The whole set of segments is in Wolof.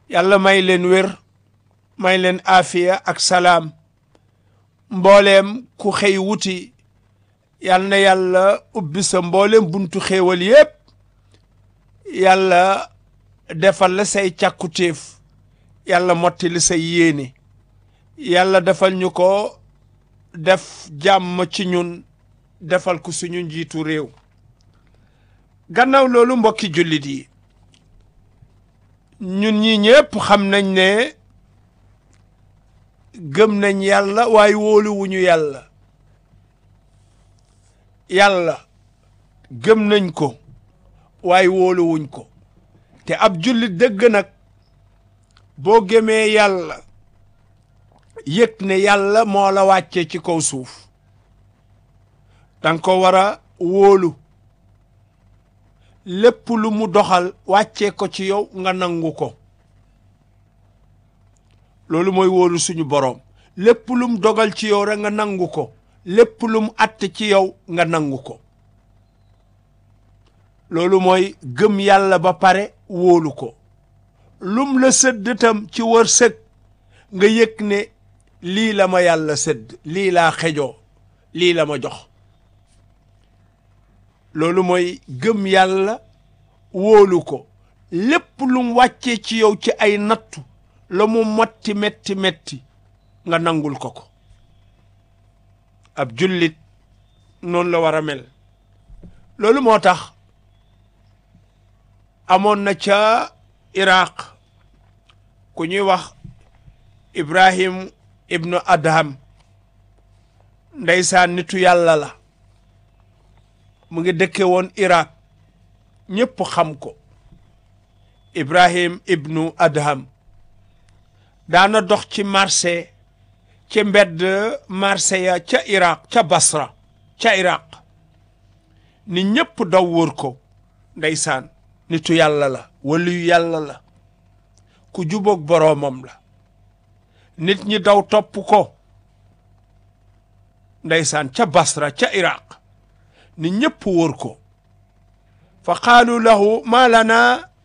yàlla may leen wér may leen afiya ak salaam mbooleem ku xëy wuti yal na yàlla ubbi sa mbooleem buntu xéewal yépp yàlla defal la say càkkutéef yàlla mottali say yéene yàlla defal ñu ko def jàmm ci ñun defal ko suñu njiitu réew gannaaw loolu mbokki jullit yi ñun ñi ñépp xam nañ ne gëm nañ yàlla waaye wóoluwuñu yàlla yàlla gëm nañ ko waaye wóoluwuñ ko te ab jullit dëgg nag boo gëmee yàlla yëg ne yàlla moo la wàccee ci kaw suuf danga ko war a wóolu lépp lu mu doxal wàccee ko ci yow nga nangu ko loolu mooy wóolu suñu boroom lépp lu mu dogal ci yow rek nga nangu ko lépp lu mu àtte ci yow nga nangu ko loolu mooy gëm yàlla ba pare wóolu ko lum la sëdd tam ci wërsëg nga yëg ne lii la ma yàlla sëdd lii laa xejoo lii la ma jox loolu mooy gëm yàlla wóolu ko lépp lum wàccee ci yow ci ay nattu la mu motti metti metti nga nangul ko ko ab jullit noonu la war a mel loolu moo tax amoon na ca iraq ku ñuy wax ibrahim ibnu adham ndeysaan nitu yàlla la mu ngi dëkke woon iraq ñépp xam ko ibrahim ibnu adham daana dox ci marché ci mbedd marché ya ca iraq ca basra ca iraq ni ñépp daw wër ko ndeysaan nitu yàlla la waliyu yàlla la ku jubóog boroomam la nit ñi daw topp ko ndeysaan ca basra ca iraq ni ñépp wër ko fa qaalu lahu ma lana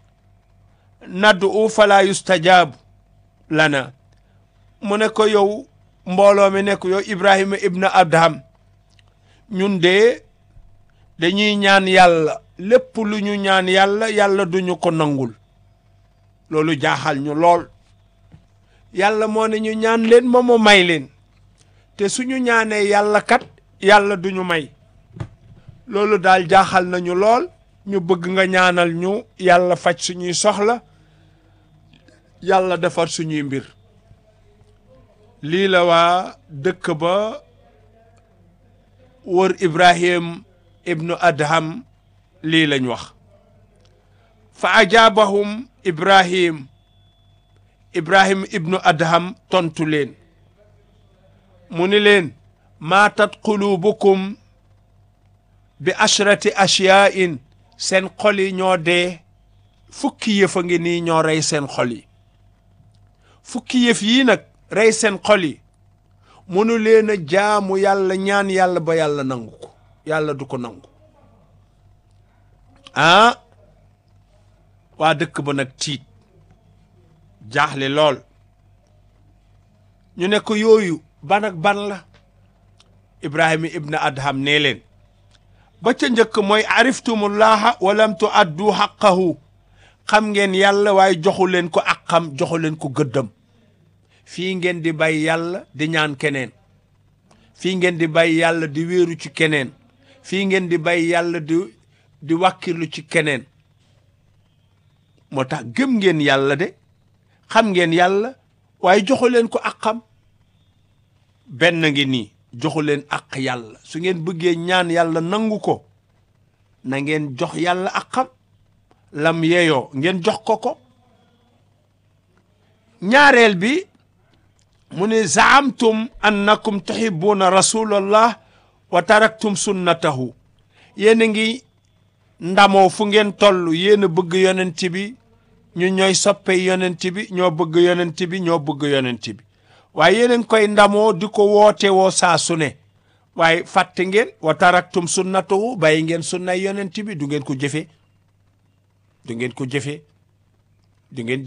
nad'u fala yustajaabu lana mu ne ko yow mbooloo mi ne ko yow ibrahima ibna adham ñun de dañuy ñaan yàlla lépp lu ñu ñaan yàlla yàlla duñu ko nangul loolu jaaxal ñu lool yàlla moo ne ñu ñaan leen ma mu may leen te suñu ñaanee yàlla kat yàlla duñu may loolu daal jaaxal nañu lool ñu bëgg nga ñaanal ñu yàlla faj suñuy soxla yàlla defar suñuy mbir lii la waa dëkk ba wër ibrahim ibnu adham lii lañ wax fa ajaabahum ibrahim ibrahim ibnu adham tontu leen mu ni leen maatat qulubukum bi ashrati ashyain seen xol yi ñoo dee fukki yëf a ngi nii ñoo rey seen xol yi fukki yëf yii nag rey seen xol yi mënu leen a jaamu yàlla ñaan yàlla ba yàlla nangu ko yàlla du ko nangu ah waa dëkk ba nag tiit jaaxle lool ñu ne ko yooyu ban ak ban la ibrahima ibn adham nee leen ba ca njëkk mooy ariftumullaha walam tu addu xaqahu xam ngeen yàlla waaye joxu leen ko aqam joxu leen ko gëddam fii ngeen di bàyyi yàlla di ñaan keneen fii ngeen di bàyyi yàlla di wéeru ci keneen fii ngeen di bàyyi yàlla di di wàkkirlu ci keneen moo tax gëm ngeen yàlla de xam ngeen yàlla waaye joxu leen ko aqam benn ngi nii joxu leen aq yàlla su ngeen bëggee ñaan yàlla nangu ko na ngeen jox yàlla aqam lam yeeyoo ngeen jox ko ko ñaareel bi mu ne zaamtum annakum tuhibbuna rasulallah wa taraktum sunnatahu yéen a ngi ndamoo fu ngeen toll yéen a bëgg yonent bi ñu ñooy soppe yonent bi ñoo bëgg yonent bi ñoo bëgg yonent bi waaye yéen a ngi koy ndamoo di ko woote woo saa su ne waaye fàtte ngeen wa taraktum sunnatahu bàyyi ngeen sunnay yonent bi du ngeen ko jëfe du ngeen ko jëfe du ngeen